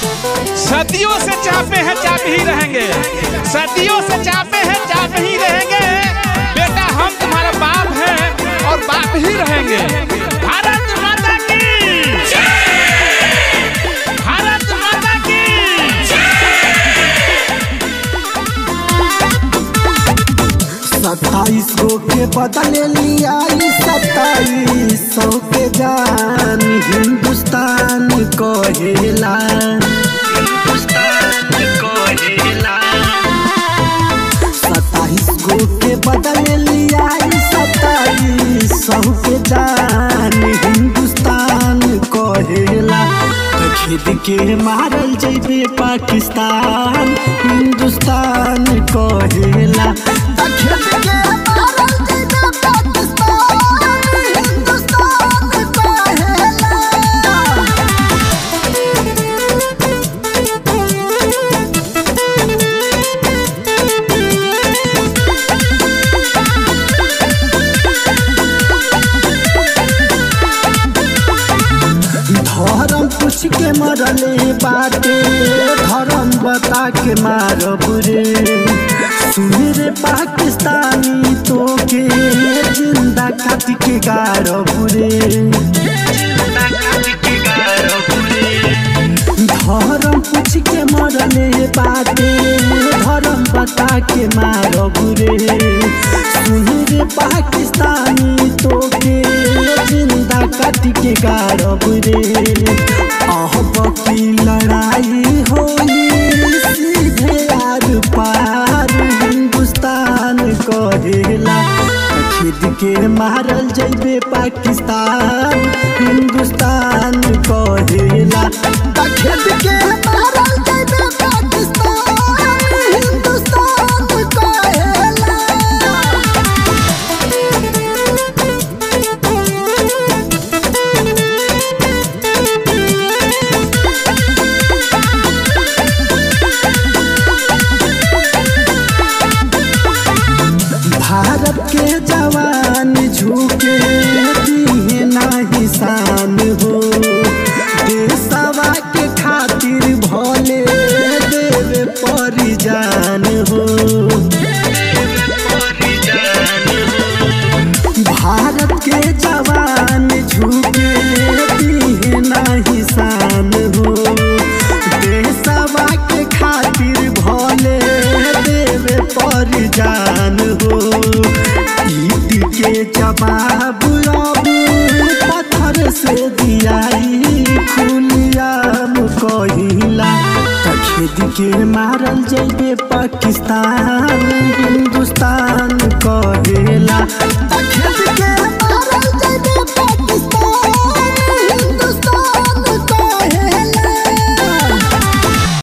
सदियों से चापे हैं चाप ही रहेंगे सदियों से चापे हैं चाप ही रहेंगे बेटा हम तुम्हारा बाप हैं और बाप ही रहेंगे भारत माता की भारत माता की सत्ताईस गो के बदले लिया सत्ताईस सौ के जान हिंदुस्तान कहेला हिंदुस्तान कहेला सत्ताईस गो के बदले लिया सत्ताईस सौ के जान हिंदुस्तान कहेला तो खेद के मारल जैबे पाकिस्तान हिंदुस्तान कहेला तो खेद के मारल जैबे पाकिस्तान हिंदुस्तान कहेला धर्म पूछ के मरले बाटे धर्म बता के मारब रे सुन रे पाकिस्तानी तो के जिंदा काट के गारब रे जिंदा काट के गारब रे धर्म पूछ के मरले बाटे धर्म बता के मारब रे सुन रे पाकिस्तानी तो के जिंदा काट के गारब रे अहब की लड़ाई होई सीधे आर पार हिंदुस्तान कहेला खिद के मारल जैबे पाकिस्तान हिंदुस्तान कहेला खिद के मारल जैबे पाकिस्तान हिंदुस्तान कहेला भारत के जवान झुके दिहे नाही शान हो देशवा के खातिर भले देवे परिजान हो भारत के जवान झुके दिहे नाही शान हो देशवा के खातिर भले देवे परिजान हो ईद के जवाब अब पत्थर से दियाई खुलियाम कहिला त खेद के मारल जैबे पाकिस्तान हिंदुस्तान कहे